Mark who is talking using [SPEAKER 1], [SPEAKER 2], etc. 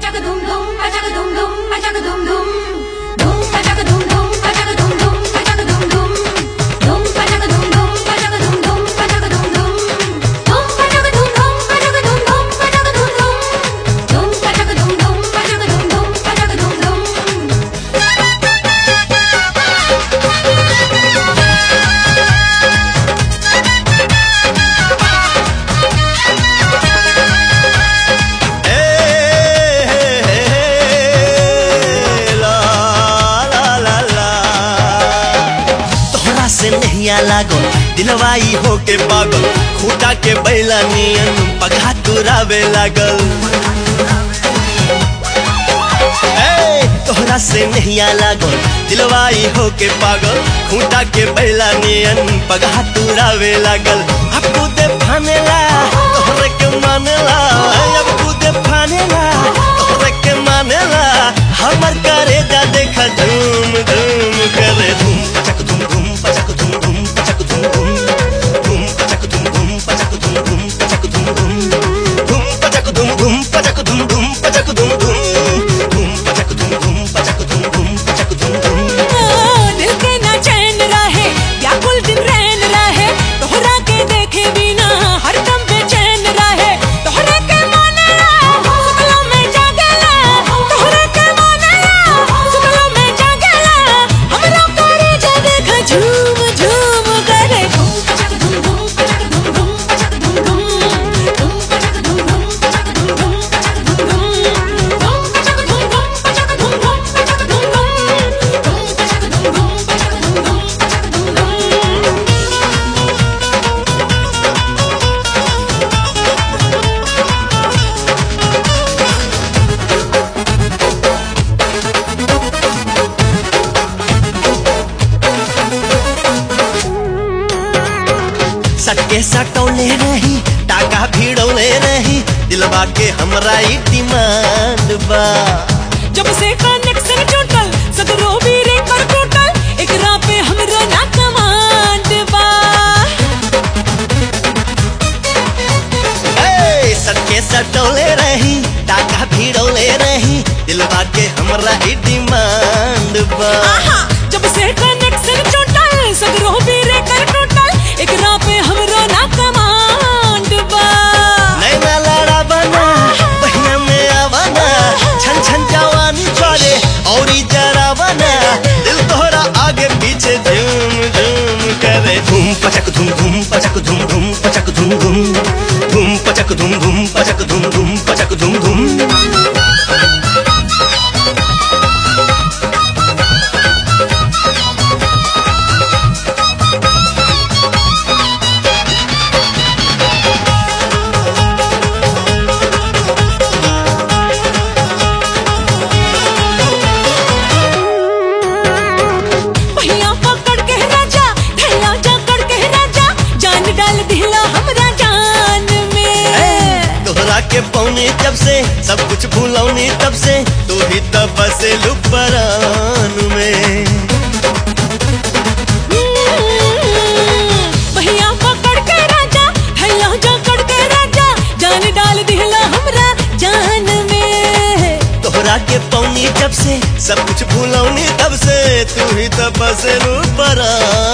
[SPEAKER 1] pachaka dum dum, pachaka dum dum, pachaka dum dum. Dum pachaka dum dum, pachaka dum dum, pachaka dum dum. Dum pachaka dum dum, pachaka dum dum, pachaka dum dum. Dum pachaka dum dum, pachaka dum dum, pachaka dum dum. Dum pachaka dum dum, pachaka dum dum, pachaka dum dum.
[SPEAKER 2] तोहरा से नहिया लागल दिलवाई होके पागल खूटा के बैला नियन पगा तुरावे लागल ए, तोहरा से नहिया लागल दिलवाई होके पागल खूटा के बैला नियन पगा तुरावे लागल अब कूदे फानेला तोहरे के मानेला अब कूदे फानेला तोहरे के मानेला हमर करे जा देखा धूम धूम करे धूम पचक धूम धूम पचक धूम धूम पचक धूम धूम धूम पचक धूम धूम पचक धूम धूम पचक धूम धूम धूम पचक धूम धूम पचक धूम धूम पचक धूम धूम धूम पचक धूम धूम पचक धूम धूम पचक धूम धूम
[SPEAKER 3] दिल के ना चैन रहे व्याकुल दिन रैन रहे तोहरा के देखे बिना हरदम बेचैन रहे तोहरा के मानेला सुतलो में जागेला तोहरा के मानेला सुतलो में जागेला हमरा करे जा देख झूम झूम करे
[SPEAKER 1] Dum pachaka dum dum, pachaka dum dum, pachaka dum dum. Dum pachaka dum dum, pachaka dum dum, pachaka dum dum. Dum pachaka dum dum, pachaka dum dum, pachaka dum dum. Dum pachaka dum dum, pachaka dum dum, pachaka dum dum.
[SPEAKER 2] सटके सटौले रही टाका भिड़ौले रही दिलवा के हमरा ई demand बा
[SPEAKER 3] जब से कनेक्शन टूटल सगरो भी रे कर टूटल एकरा पे हमरो ना कमांड बा
[SPEAKER 2] ए, सटके सटौले रही टाका भिड़ौले रही दिलवा के हमरा ई डिमांड बा
[SPEAKER 3] आहा जब से कनेक्शन टूटल सगरो भी रे कर टूटल एकरा पे हमरो ना कमांड बा
[SPEAKER 2] नैना लड़ा बना बहिया में आवाना छन छन जवानी छोड़े और ई जरा बना दिल तोहरा आगे पीछे झूम झूम करे धूम पचक धूम धूम पचक धूम धूम पचक धूम धूम धूम पचक धूम धूम पचक धूम धूम पचक धूम धूम
[SPEAKER 3] पहिया पकड़ के राजा ढैया जा कर के राजा जान डाल दिला हमरा जान में
[SPEAKER 2] तोहरा के पौने जब से सब कुछ भूलौनी तब से तू ही तब बसे लुपरान में
[SPEAKER 3] पहिया पकड़ के राजा ढैया जा कर के राजा जान डाल दिला हमरा जान में
[SPEAKER 2] तोहरा के पौनी जब से सब कुछ भूलौनी तब से तू ही तब बसे लुपरान